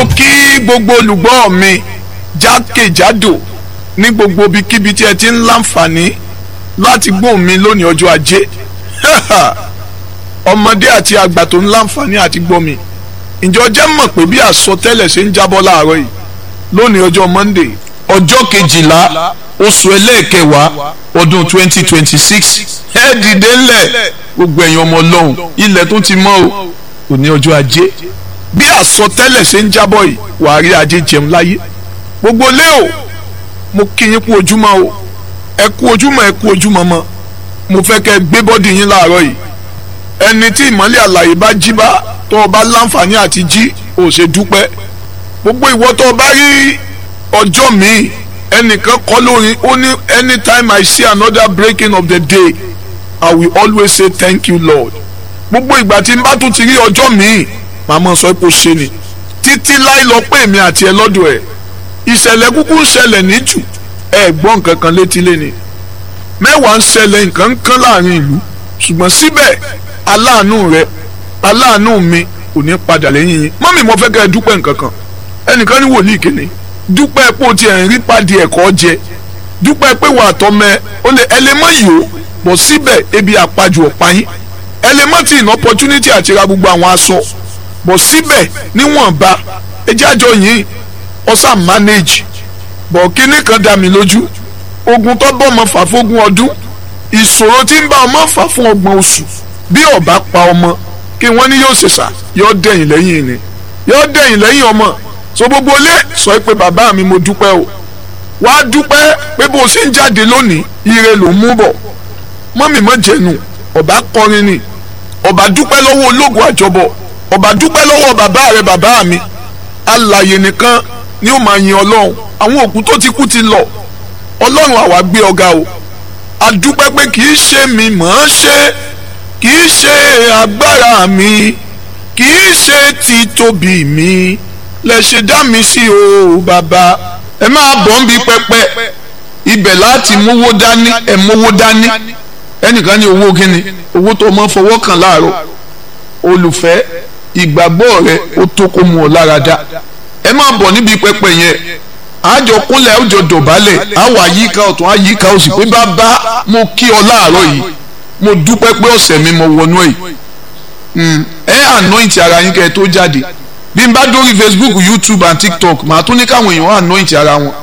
mo kí gbogbo olùgbọ́ mi jákèjádò ní gbogbo ibikíbi tí ẹ ti ń láǹfààní láti gbóhùn mi lónìí ọjọ́ ajé ọmọdé àti àgbà tó ń láǹfààní àti gbọ́ mi ǹjọ́ jẹ́ mọ̀ pé bí àsọtẹ́lẹ̀ ṣe ń jábọ́ láàárọ̀ yìí lónìí ọjọ́ Monday ọjọ́ kejìlá oṣù ẹlẹ́ẹ̀kẹwàá ọdún twenty twenty six ẹ dìde ńlẹ̀ gbogbo ẹ̀yin ọmọ ọlọ́run ilẹ̀ tó ti mọ́ o òní ọjọ́ ajé bí àsọtẹ́lẹ̀ ṣe ń jábọ̀ yìí wàá rí ajé jẹun láyé gbogbo lé o mo kí yín kú ojúmọ́ o ẹ kú ojúmọ́ ẹ kú ojúmọ́ mọ́ mo fẹ́ kẹ́ gbé bọ́dì yín láàárọ̀ yìí ẹni tí ìmọ́lẹ̀ àlàyé bá jí bá tó o bá láǹfààní àti jí o ṣe dúpẹ́ gbogbo ìwọ tó o bá rí ọjọ́ míì ẹnìkan kọ́ lórí ó ní anytime I see another breaking of the day I will always say thank you Lord gbogbo ìgbà tí n bá tún ti rí ọjọ́ míì màmá sọ pé ó ṣe ni títí láì lọ pé èmi àti ẹ lọ́dọ̀ ẹ̀ ìṣẹ̀lẹ̀ kúkú ń ṣẹlẹ̀ ní jù ẹ gbọ́ nǹkan kan létí léni mẹ́wàá ń ṣẹlẹ̀ nǹkan ń kán láàrin ìlú ṣùgbọ́n síbẹ̀ aláàánú rẹ aláàánú mi kò ní padà lẹ́yìn yín mọ́mì mo fẹ́ kẹ́ ẹ dúpẹ́ nǹkan kan ẹnìkan ní wòlíì kìíní dúpẹ́ pé o ti ẹ̀ ń rí pàdé ẹ̀kọ́ jẹ dúpẹ́ pé wà á tọ́mẹ ó lè ẹ lè mọ ìyó bọ̀ síbẹ̀ ebi àpajù ọ̀pá yín ẹ lè mọ ti ìná opportunity àti ra gbogbo àwọn aṣọ bọ̀ síbẹ̀ níwọ̀nba ẹjẹ́ àjọ yìí ọ̀sà manage bọ̀ kíní kan dá mi lójú ogun tó bọ́ ọmọ fà fógún ọdún ìṣòro tí ń bá ọmọ fà fún ọgbọ̀n oṣù bí ọba pa ọmọ kí wọ́n ní yóò ṣèṣà yóò dẹ̀yìn lẹ́yìn ni yóò dẹ̀yìn lẹ́yìn ọmọ so gbogbo ilé sọ pé bàbá mi mo dúpẹ́ o wàá dúpẹ́ pé bó o ṣe ń jáde lónìí ire ló ń mú bọ̀ mọ́mì mọ́ jẹ̀nu ọba kọrin ni ọba dúpẹ́ lọ́wọ́ ológun àjọbọ̀ ọba dúpẹ́ lọ́wọ́ bàbá rẹ bàbá mi alàyè nìkan ni ó máa yin ọlọ́run àwọn òkú tó ti kú ti lọ ọlọ́run àwa gbé ọ̀gá o adúpẹ́ pé kì í ṣe mi mọ̀ ọ́n ṣe kì í ṣe agbára mi kì í ṣe títóbi mi lẹ ṣe dá mi sí o bàbá ẹ máa bọ̀ ń bi pẹpẹ ibẹ̀ láti mówó dání ẹ mówó dání ẹnìkan ní owó kíni owó tó mọ́ fọwọ́ kàn láàárọ̀ olùfẹ́ ìgbàgbọ́ rẹ ó tó kó mu ọ lára dá ẹ máa bọ̀ níbi pẹpẹ yẹn àjọ kúnlẹ̀ àjọ dọ̀bálẹ̀ àwọ̀ àyíká ọ̀tún àyíká òsì pé bàbá mo kí ọ láàárọ̀ yìí mo dúpẹ́ pé ọ̀sẹ̀ mi mo wọnú ẹ̀ ẹ anoint ara yín kẹ́ ẹ tó jáde bí n bá dórí Facebook YouTube and TikTok màá tún ní káwọn èèyàn anoint ara wọn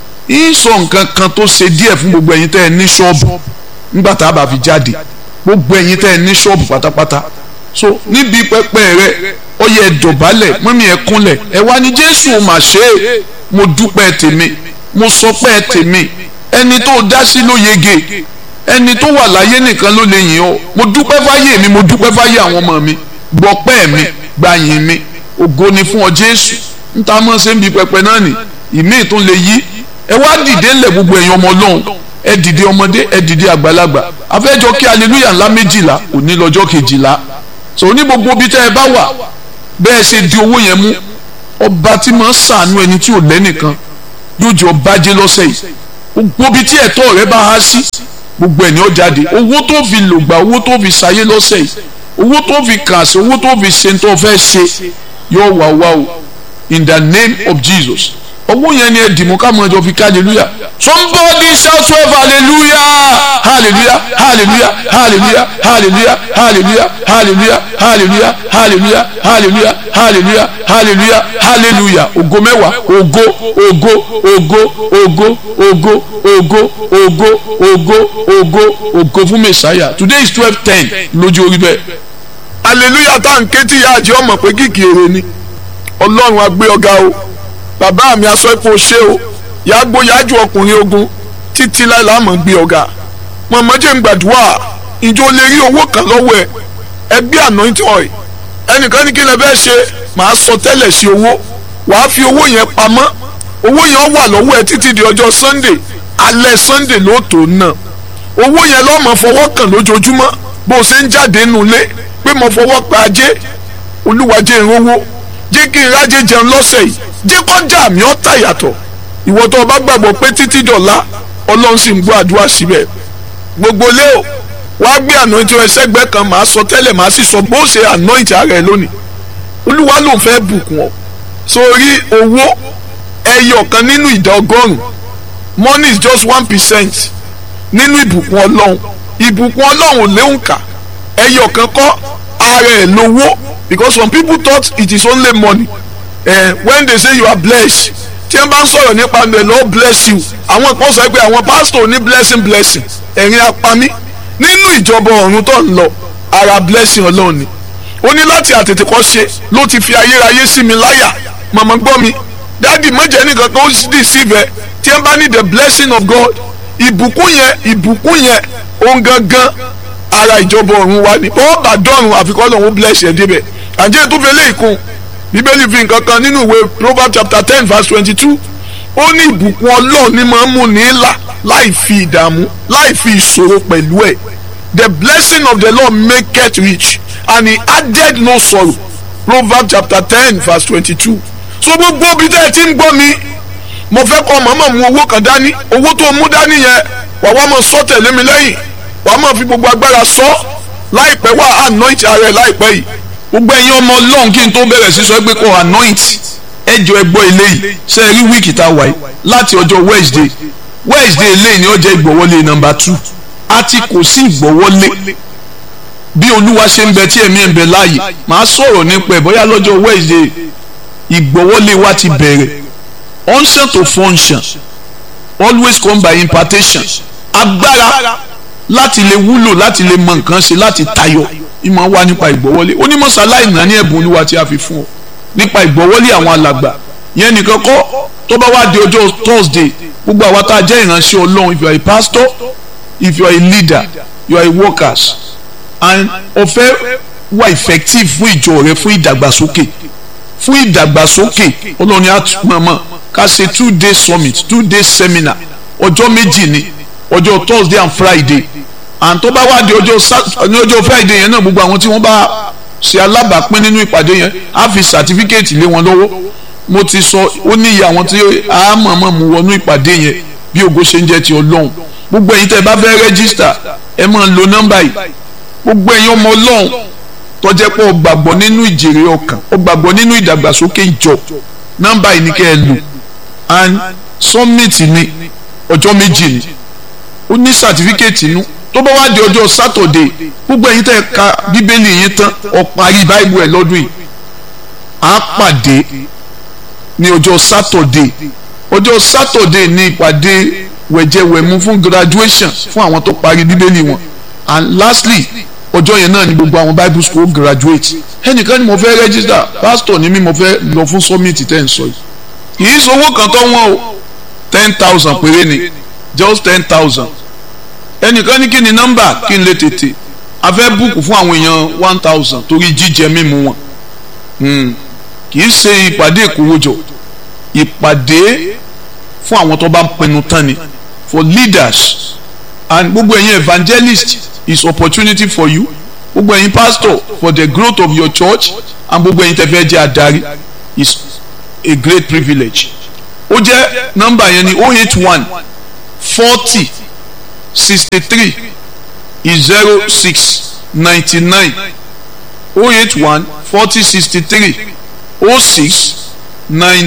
ń sọ nǹkan kan tó ṣe díẹ̀ fún gbogbo ẹ̀yin tẹ́ ẹ ní ṣọ́ọ̀bù nígbà tá a bá fi jáde gbogbo ẹ̀yin tẹ́ ẹ ní ṣọ́ọ̀bù pátápátá so níbi pẹpẹ rẹ ó yẹ dọ̀bálẹ̀ mọ́mí ẹ kúnlẹ̀ ẹ wá ní Jésù mà ṣe é mo dúpẹ́ tèmi mo sọpẹ́ tèmi ẹni tó dá sí ló yege ẹni tó wà láyé nìkan ló lè yìn ọ́ mo dúpẹ́ fáyé mi mo dúpẹ́ fáyé àwọn ọmọ mi gbọ́pẹ́ mi gbàyìn mi ògo ni fún ọ Jésù níta mọ́ ṣe ń bi pẹpẹ náà nì ìmí tún lè yí ẹ wá dìde ńlẹ̀ gbogbo ẹ̀yin ọmọ Ọlọ́run ẹ dìde ọmọdé ẹ dìde àgbàlagbà afẹ́jọ́ kí aleluya ńlá méjìlá òní lọ́jọ́ kejìlá so ní gbogbo ibi tẹ́ ẹ bá wà bẹ́ẹ̀ ṣe di owó yẹn mú ọba tí máa ń sàánú ẹni tí ò lẹ́nìkan yóò jẹ́ ọba jẹ́ lọ́sẹ̀ yìí gbogbo ibi tí ẹ̀tọ́ rẹ bá há sí gbogbo ẹ̀ ní ó jáde owó tó fi lògbà owó tó fi ṣayé lọ́sẹ̀ yìí owó tó fi kà sí owó tó fi ṣe tó fẹ́ ṣe yóò wá wá o in the name of Jesus owó yẹn ni ẹ dìmú ká mọ ẹjọ fi ká hallelujah somebody shout twelve hallelujah hallelujah hallelujah hallelujah hallelujah hallelujah hallelujah hallelujah hallelujah hallelujah hallelujah hallelujah hallelujah ògo mẹ́wàá ògo ògo ògo ògo ògo ògo ògo ògo ògo ògo fún mẹsàáyà today is twelve ten lójú orí bẹ́ẹ̀. hallelujah tá à ń ké tí ìyá àjẹ́ ọmọ pé kìkì èrè ni ọlọ́run á gbé ọ̀gá o bàbá mi aṣọ ipò ṣé o yàgbó yájú ọkùnrin ogun títí láìla mọ̀ gbé ọ̀gá mọ̀mọ́ jẹ́ ń gbàdúrà ìjọ lè rí owó kan lọ́wọ́ ẹ ẹgbẹ́ anointing oil ẹnìkan ní kí lè bẹ́ẹ̀ ṣe màá sọ tẹ́lẹ̀ sí owó wàá fi owó yẹn pamọ́ owó yẹn wà lọ́wọ́ ẹ títí di ọjọ́ sunday alẹ́ sunday ló tó ná owó yẹn lọ́mọ fọwọ́ kàn lójoojúmọ́ bó o ṣe ń jáde nulẹ̀ pé mo fọwọ́ pa ajé olúwàjẹ́ ìrówó jẹ́ kí n rájẹ jẹun lọ́sẹ̀ yìí jẹ́ kọjá mi ọ́ tà yàtọ̀ ìwọ tó o bá gbàgbọ́ pé títí dọ̀la ọlọ́run sì ń gbọ́ àdúrà síbẹ̀ gbogbo lé o wàá gbé anointing rẹ sẹ́gbẹ́ kan màá sọ tẹ́lẹ̀ màá sì sọ bó ṣe anointing ara ẹ lónìí olúwa ló ń fẹ́ bùkún ọ sórí owó ẹyọ kan nínú ìdá ọgọ́rùn money is just one percent nínú ìbùkún ọlọ́run ìbùkún ọlọ́run ò léwu kà ẹyọ kan kọ́ ara ẹ̀ lówó because some people thought it is only money eh, when they say you are blessed tí wọ́n bá ń sọ̀rọ̀ nípa the Lord bless you àwọn kan sọ pé àwọn pastor ní blessing blessing ẹ̀rín apami nínú ìjọba ọ̀run tó ń lọ ara blessing ọlọ́run ni ó ní láti àtètè kọ́ ṣe ló ti fi ayérayé sí mi láyà màmá gbọ́ mi dáàdì mọ̀jẹ̀ nìkan kan ó sì dì sí ibẹ̀ tí wọ́n bá ní the blessing of God ìbùkún yẹn ìbùkún yẹn òun gangan ara ìjọba ọ̀run wa ni ó bá dọ̀run àfikọ́ lòun bless ẹ̀ débẹ̀ àjẹ́ tó fẹ́ lé ìkún bíbélì fi nǹkan kan nínú ìwé Proverbs chapter ten verse twenty-two ó ní ìbùkún ọlọ́run ni máa ń mú ní là láì fi ìdààmú láì fi ìṣòro pẹ̀lú ẹ̀ the blessing of the Lord maketh rich and he added no sorrow Proverbs chapter ten verse twenty-two so gbogbo bí tẹ́ ẹ ti ń gbọ́ mi mo fẹ́ kọ́ màmá mu owó kan dání owó tó mú dání yẹn wà wá máa sọ tẹ̀lé mi lẹ́yìn wà á máa fi gbogbo agbára sọ láìpẹ́ wà á anoint ara ẹ̀ láìpẹ́ yìí gbogbo ẹ̀yin ọmọ ọlọ́run kí n tó bẹ̀rẹ̀ sí sọ pé kò anoint ẹjọ́ ẹgbọ́ eléyìí ṣe rí wíìkì tá a wáyé láti ọjọ́ Wednesday Wednesday eléyìí ni ó jẹ́ ìgbọ̀wọ́lé nọ́mbà two àti kò sí ìgbọ̀wọ́lé bí olúwa ṣe ń bẹ tí ẹ̀mí ẹ̀ ń bẹ láàyè màá sọ̀rọ̀ nípa ẹ̀ bóyá lọ́jọ́ Wednesday ìgbọ̀wọ́lé wa ti bẹ̀rẹ̀ unction to function always come by impartation agbára láti lè wúlò láti lè mọ nǹkan ṣe láti tayọ ìmọ̀ wá nípa ìgbọ̀wọ́lé onímọ̀sálá ìná ní ẹ̀bùn olúwa tí a fi fún ọ nípa ìgbọ̀wọ́lé àwọn alàgbà yẹn nìkan kọ́ tó bá wá di ọjọ́ Thursday gbogbo àwa tá a jẹ́ ìránṣẹ́ ọlọ́run if you are a pastor if you are a leader you are a workers and ọ̀fẹ́ wà effective fún ìjọ rẹ fún ìdàgbàsókè fún ìdàgbàsókè ọlọ́run á mọ̀ọ́mọ̀ ká ṣe two day summit two day seminar ọjọ́ méjì ni ọjọ́ Thursday and Friday and tó bá wá di ọjọ́ ní ọjọ́ Friday yẹn náà gbogbo àwọn tí wọ́n bá ṣe alábàápín nínú ìpàdé yẹn á fi certificate lé wọn lọ́wọ́ mo ti sọ ó ní iye àwọn tí a mọ̀ọ́mọ̀ mú wọnú ìpàdé yẹn bí ògo ṣe ń jẹ́ ti ọlọ́run gbogbo ẹ̀yin tẹ́ ẹ bá fẹ́ rẹ́gísítà ẹ máa lo nọ́mbà yìí gbogbo ẹ̀yin ọmọ ọlọ́run tó jẹ́ pé ó gbàgbọ́ nínú ìjèrè ọkàn ó gbàgbọ́ nínú ìdàgbàsókè ìjọ nọ́mbà yìí ni kẹ́ ẹ lò and summit ni ọjọ́ méjì ni ó ní certificate inú tó bá wá di ọjọ́ Saturday gbogbo ẹ̀yin tẹ́ ẹ ka bíbélì yín tán ó parí báìbù ẹ̀ lọ́dún yìí á pàdé ní ọjọ́ Saturday ọjọ́ Saturday ní ìpàdé wẹ̀jẹ̀wẹ̀mú fún graduation fún àwọn tó parí bíbélì wọn and lastly ọjọ́ yẹn náà ni gbogbo àwọn bible school graduate ẹnìkan ni mo fẹ́ register pastor ni mi mo fẹ́ lọ fún summit tẹ́ ń sọ yìí kì í sowó kan tó wọ́n o ten thousand péré ni just ten thousand ẹnìkan ní kí ni nọ́mbà kí n lè tètè a fẹ́ búùkù fún àwọn èèyàn one thousand torí jíjẹ mímu wọn kì í ṣe ìpàdé ìkówójọ ìpàdé fún àwọn tó bá ń pinnu tán ni for leaders and gbogbo ẹ̀yin evangelist is opportunity for you gbogbo ẹ̀yin pastor for the growth of your church and gbogbo ẹ̀yin tẹ́fẹ́ jẹ́ adarí is a great privilege ó jẹ́ nọ́mbà yẹn ni oh eight one forty sixty three zero six ninety nine oh eight one forty sixty three oh six nine